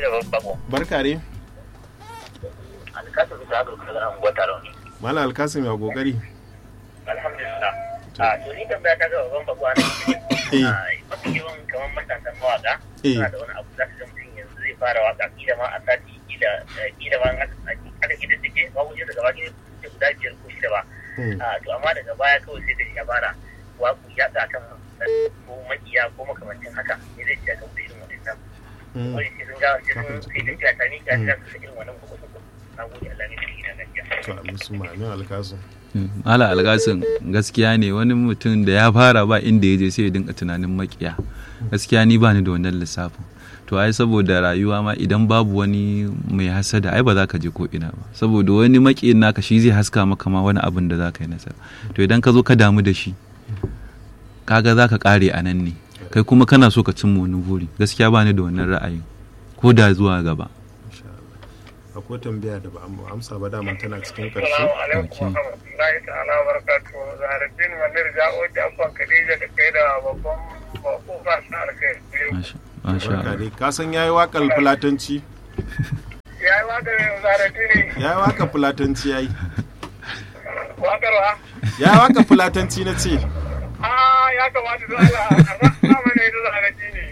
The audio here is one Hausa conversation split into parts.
da bako. barka ne Alkasu bisa ga kuma zan gwata rauni. malam alkasim ya kokari Alhamdulillah. A to ni tambaya ta ga babban bako ne. Eh. Mafi yawan kamar matasan mawaka. Eh. Suna da wani abu za su ga mutum yanzu zai fara waka kila ma a sati kila kila ma aka kila take ba wuce daga baki ne guda biyar ko shida ba. Hmm. a to amma daga baya kawai sai da ya fara waku ya ga kan ko makiya ko makamancin haka ne zai ce ga irin wannan Hmm. wani sai sun ga sai sun sai da ta tani ga ta su irin wannan ko ko na gode Allah ne da ina gaskiya to amin su ma'amin alkasim Mala algasin gaskiya ne wani mutum da ya fara ba inda ya je sai ya dinga tunanin makiya gaskiya ni ba ni da wannan lissafin to ai saboda rayuwa ma idan babu wani mai hasada ai ba za ka je ko ina ba saboda wani makiyin naka shi zai haska maka ma wani abin da za ka yi nasara to idan ka zo ka damu da shi kaga za ka kare a nan ne kai kuma kana so ka cimma wani buri gaskiya ba ni da wannan ra'ayin ko da zuwa gaba insha Allah akwai tambaya da ba mu amsa ba daman tana cikin karshe alaikum wa rahmatullahi ta'ala wa barakatuhu zaharuddin wannan ja'o da abban Khadija da kai da babban bako ba sa alkai masha masha barka Allah dai ka san yayi wakar fulatanci yayi waka zaharuddin yayi wakar fulatanci yayi wakarwa yayi wakar fulatanci na ce a ya kamata da Allah a mana ita zaharuddin ne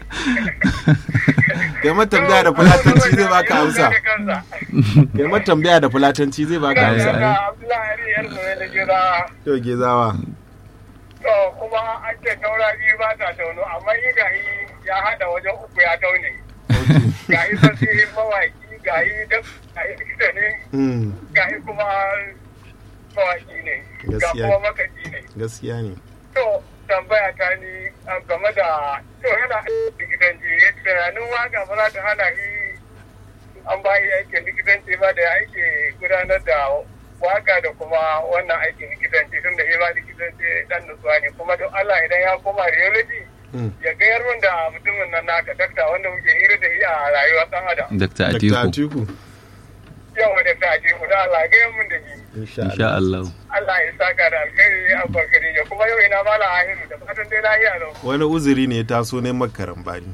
kai ma tambaya da fulatanci zai baka amsa kai ma tambaya da fulatanci zai baka Ai, amsa ai. Abdullahi yar zoye da gida. to gezawa To kuma an ce taura biyu ba ta tauno amma yi gahi ya haɗa wajen uku ya taune. Gahi fasihin mawaki gahi da gahi likita ne Hmm, gahi kuma mawaki ne. Ga Gaskiya. kuma makaji ne. gaskiya ne To tambaya ta ni um, game da to yana likitanci ya tunanin waka ba za ta hana shi an ba shi aikin likitanci ba da aiki gudanar da waka da kuma wannan aikin likitanci tun da shi ba likitanci dan nutsuwa ne kuma don Allah idan ya koma radiology Hmm. ya gayar min da mutumin nan naka dakta wanda muke hira da shi a rayuwar dan adam Dr. Dr. Atiku Atiku yawa da ta ce da Allah gayar min da shi insha insha Allah Allah Allah ya saka da alkhairi a barkari ya kuma yau ina mala ahiru da fatan dai lafiya lau wani uzuri ne ya taso ne makaran bani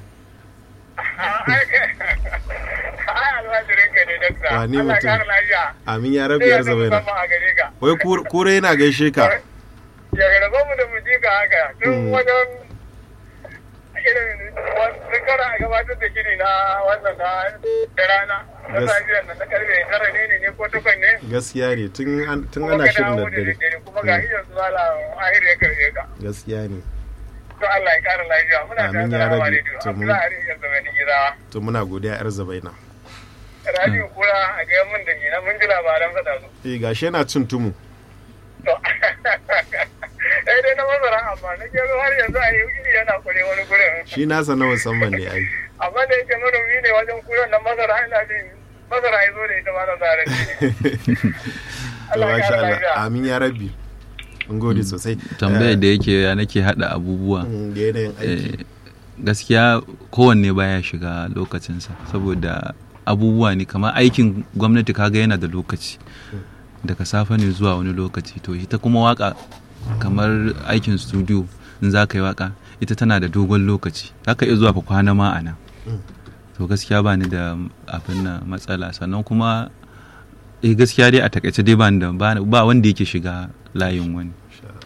ai almajirin ka ne dakta Wane Allah ya mutum? kara lafiya amin ya rabu sai ya yar zama zabaina musamman a gare ka wai kur- kure yana gaishe ka ya raba mu da mu ji ka haka tun Mm. wajen irin wasu kara a gabatar da gini na wannan na da rana na Gas- safiyar nan na karfe tara ne ne ne ko takwas ne gaskiya ne tun an- tun kuma ana ka shirin dawo da da dare daddare kuma ga iya su mala ahir ya karfe ka gaskiya ne to Allah ya kara lafiya muna Amin da ya salamu rabi. alaikum To mun- Abdullahi ya zama ni gida to muna godiya yar zabaina radio kura a ga mun da ni na mun ji labaran sa da su eh gashi yana cin tumu To, eh dai na masara amma na gero har yanzu a yi iri yana kure wani gurin. shi nasa na musamman ne ai Amma da yake manomi ne wajen kuren nan masara ina jin masara ya zo da ita ma na zare ne. to Allah ya masha kara Allah lafiya. amin ya rabbi mun gode sosai tambayar da yake ya nake hada abubuwa Mm, da yanayin aiki Eh, gaskiya kowanne baya shiga lokacinsa saboda abubuwa ne kamar aikin gwamnati kaga yana da lokaci daga safe ne zuwa wani lokaci to ita kuma waka kamar aikin studio in za ka yi waka ita tana da dogon lokaci za ka iya zuwa ka kwana ma a nan to gaskiya ba ni da abin na matsala sannan kuma eh gaskiya dai a takaice dai ba ni da ba ba wanda yake shiga layin wani Insha Allah.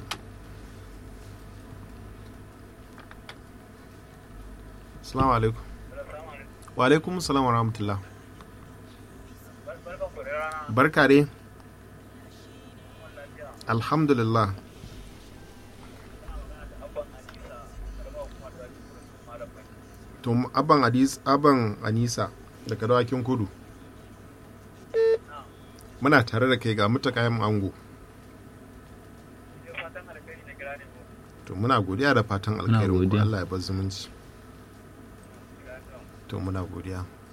Assalamu alaikum. Wa alaikum salam wa rahmatullah. Barka dai. Alhamdulillah. To aban hadis aban Anisa daga dawakin kudu. Muna tare da kai ga mutakayen ango. To muna godiya da fatan alkhairin ku godiya. Allah ya bar zumunci. To muna godiya.